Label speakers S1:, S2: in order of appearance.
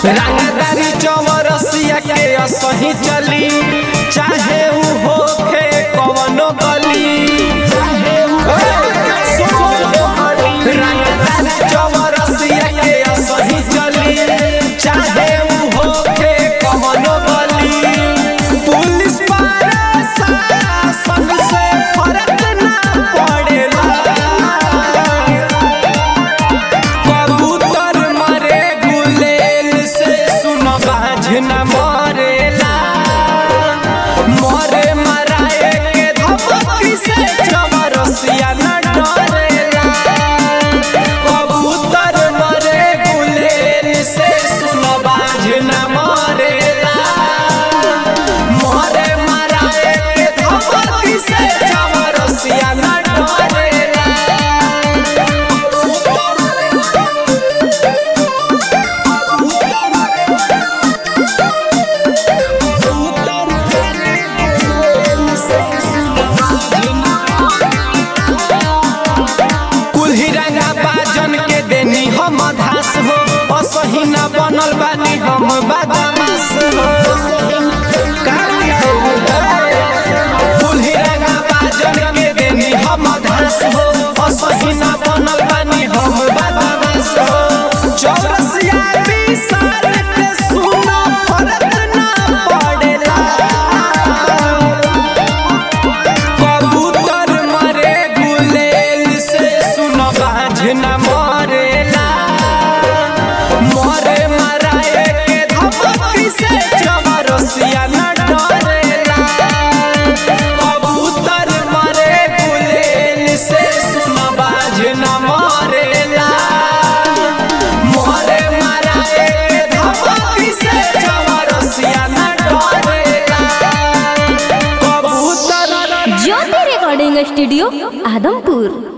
S1: रंगदारी चौरसिया के असही चली चाहे ऊ होखे कवनो गली चाहे ऊ रंगदारी चौरसिया के असही चली चाहे ऊ होखे कवनो गली पुलिस पारा शासन से फर्क ना पड़ेला कबूतर मरे गुलेल से सुन बाझ न मरेला मरे मराए के धमकी से चमरसिया न डरेला कबूतर मरे गुलेल से सुन बाझ न मरेला मरे मराए के धमकी से चमरसिया न डरेला कुल्ही रंगा बाजन के देनी हम धास हो असही न बनल बानी हम बदमाश हो कुल्ही रंगा बाजन के देनी हम धास हो असही न बनल बानी हम बदमाश हो चौरसिया विशाल के सुना फर्क ना पड़ेला कबूतर मरे गुलेल से सुन बाझ न मरेला मरे मराए के धमकी से चमरसिया न डरेला कबूतर मरे गुलेल से सुन बाझ न मरेला मरे मराए के धमकी से चमरसिया न डरेला कबूतर
S2: ज्योति रिकॉर्डिंग स्टूडियो आदमपुर